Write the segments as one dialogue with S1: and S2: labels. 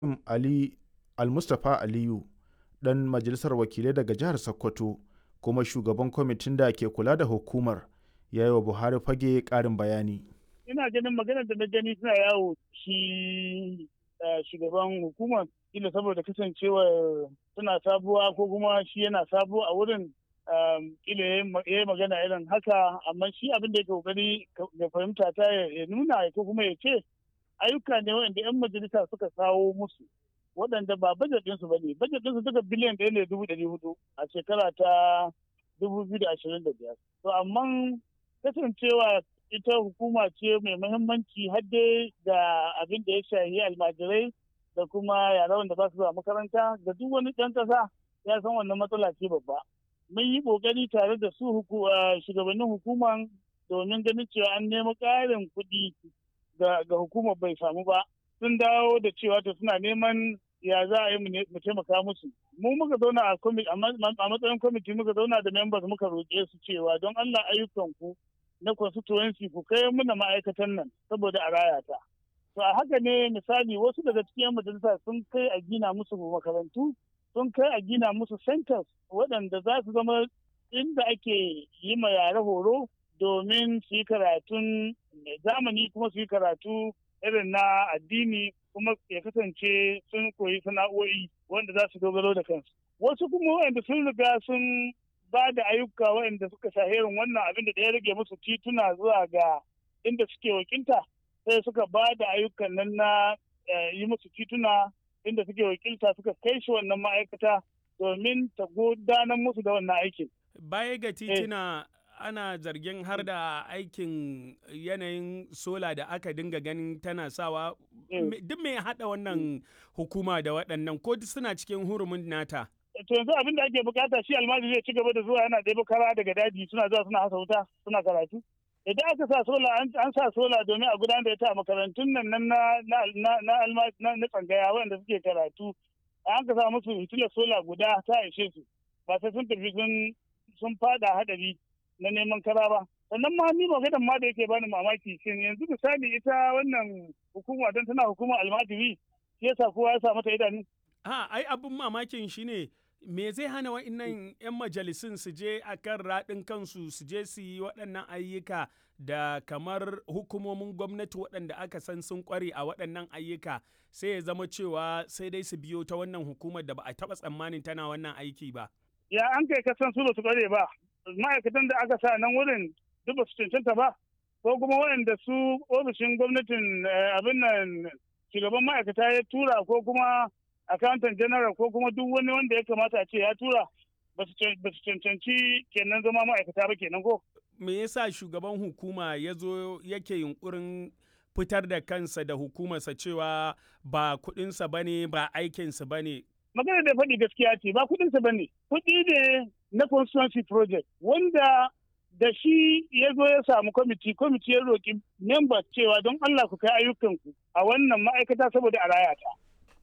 S1: Ali Almustapha Aliyu ɗan majalisar wakilai daga jihar Sokoto kuma shugaban kwamitin da ke kula da hukumar ya yi wa Buhari fage ƙarin bayani.
S2: Ina ganin maganar da na gani suna yawo shi shugaban hukumar ila saboda kasancewar suna sabuwa ko kuma shi yana sabo a wurin ila ya yi magana irin haka amma shi abin da ya kokari ya fahimta ta ya nuna ko kuma ya ce ayyuka ne waɗanda 'yan majalisa suka kawo musu waɗanda ba bajet ɗinsu ba ne bajet ɗinsu duka biliyan ɗaya ne dubu ɗari hudu a shekara ta dubu biyu da ashirin da biyar to amma kasancewa ita hukuma ce mai muhimmanci har dai da abin da ya shahi almajirai da kuma yara wanda ba su zuwa makaranta da duk wani ɗan ƙasa ya san wannan matsala ce babba mun yi ƙoƙari tare da su shugabannin hukuman domin ganin cewa an nemi ƙarin kuɗi ga hukumar bai samu ba sun dawo da cewa to suna neman ya za a yi mu taimaka musu mu muka zauna a matsayin kwamiti muka zauna da members muka roƙe su cewa don Allah ayyukan ku na constituency ku kai muna ma'aikatan nan saboda a raya ta to a haka ne misali wasu daga cikin majalisa sun kai a gina musu makarantu sun kai a gina musu centers waɗanda za su zama inda ake yi ma yare horo domin su yi karatun zamani kuma su yi karatu irin na addini kuma ya kasance sun koyi sana'o'i wanda za su dogaro da kansu wasu kuma wanda sun riga sun ba da ayyuka waɗanda suka shaherin wannan abin da ya rage musu tituna zuwa ga inda suke wakilta sai suka ba da ayyukan nan na yi musu tituna inda suke wakilta suka kai shi wannan ma'aikata domin ta gudanar musu da wannan aikin.
S3: Baya ga tituna ana zargin har da aikin yanayin sola da aka dinga ganin tana sawa duk mai haɗa wannan hukuma da waɗannan ko suna cikin hurumin nata.
S2: to yanzu abin da ake bukata shi almajiri zai ci gaba da zuwa yana ɗebo kara daga daji suna zuwa suna hasa wuta suna karatu idan aka sa sola an sa sola domin a gudanar da ita a makarantun nan na na na tsangaya wanda suke karatu an ka sa musu hitilar sola guda ta ishe su ba sai sun tafi sun sun fada hadari na neman kara ba sannan ma ni maganar ma da yake bani mamaki shin yanzu misali ita wannan hukuma don tana hukuma almajiri shi yasa kowa ya sa mata idanu
S3: ha ai abin mamakin shine me zai hana wa'annan 'yan majalisun su je a kan raɗin kansu su je su yi waɗannan ayyuka da kamar hukumomin gwamnati waɗanda aka san sun ƙware a waɗannan ayyuka sai ya zama cewa sai dai su biyo ta wannan hukumar da ba a taɓa tsammanin tana wannan aiki ba.
S2: Ya an kai kasan su ba su ƙware ba, ma'aikatan da aka sa nan wurin duk ba su cancanta ba, ko kuma waɗanda su ofishin gwamnatin abin nan shugaban ma'aikata ya tura ko kuma accountant general ko kuma duk wani wanda ya kamata a ce ya tura ba su cancanci kenan zama ma'aikata ba kenan ko.
S3: Me yasa shugaban hukuma ya zo yake yunkurin fitar da kansa da hukumarsa cewa ba kuɗinsa ba ne ba aikinsa ba ne.
S2: Magana da faɗi gaskiya ce ba kuɗinsa ba ne. Kuɗi ne na constituency project wanda da shi ya zo ya samu kwamiti kwamiti ya roƙi members cewa don Allah ku kai ayyukanku a wannan ma'aikata saboda a raya ta.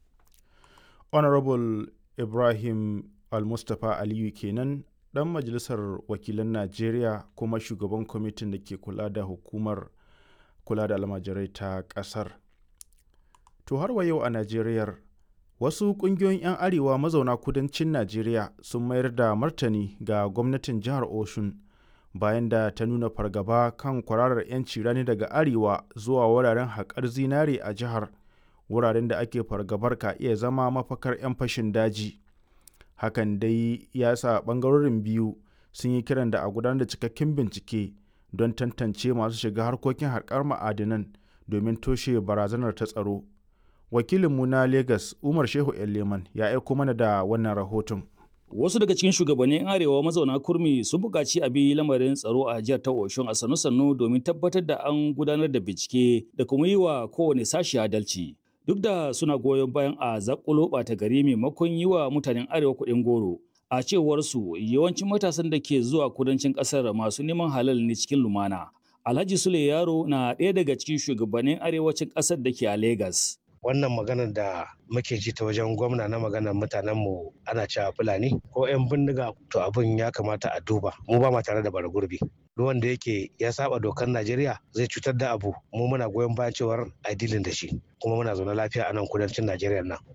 S1: honorable ibrahim al-mustapha aliyu kenan dan majalisar wakilan najeriya kuma shugaban kwamitin da ke kula da hukumar kula da almajirai ta kasar to har wa yau a najeriyar wasu kungiyoyin 'yan arewa mazauna kudancin najeriya sun mayar da martani ga gwamnatin jihar oshun bayan da ta nuna fargaba kan kwararar 'yanci rani daga arewa zuwa wuraren haƙar zinare a jihar wuraren da ake fargabar ka iya zama mafakar 'yan fashin daji hakan dai ya sa ɓangarorin biyu sun yi kiran da a gudanar da cikakken bincike don tantance masu shiga harkokin harkar ma'adinan domin toshe barazanar ta tsaro wakilinmu na lagos umar shehu leman ya aiko mana da wannan rahoton
S4: Wasu daga cikin shugabannin arewa mazauna kurmi sun buƙaci a bi lamarin tsaro a jihar ta Oshun a sannu-sannu domin tabbatar da an gudanar da bincike da kuma yi wa kowane sashi adalci. duk da suna goyon bayan a zakulo ɓata gari maimakon yi wa mutanen arewa kuɗin goro a cewar su yawancin matasan da ke zuwa kudancin ƙasar masu neman halal ne cikin lumana alhaji sule yaro na ɗaya daga cikin shugabannin arewacin ƙasar da ke a Legas.
S5: wannan maganar da muke ji ta wajen gwamna na maganar mutanen mu ana cewa fulani ko 'yan bindiga to abin ya kamata a duba mu ba ma tare da bara gurbi duk wanda yake ya saba dokar Najeriya zai cutar da abu mu muna goyon bayan cewar a dilin da shi kuma muna zaune lafiya a nan kudancin Najeriya nan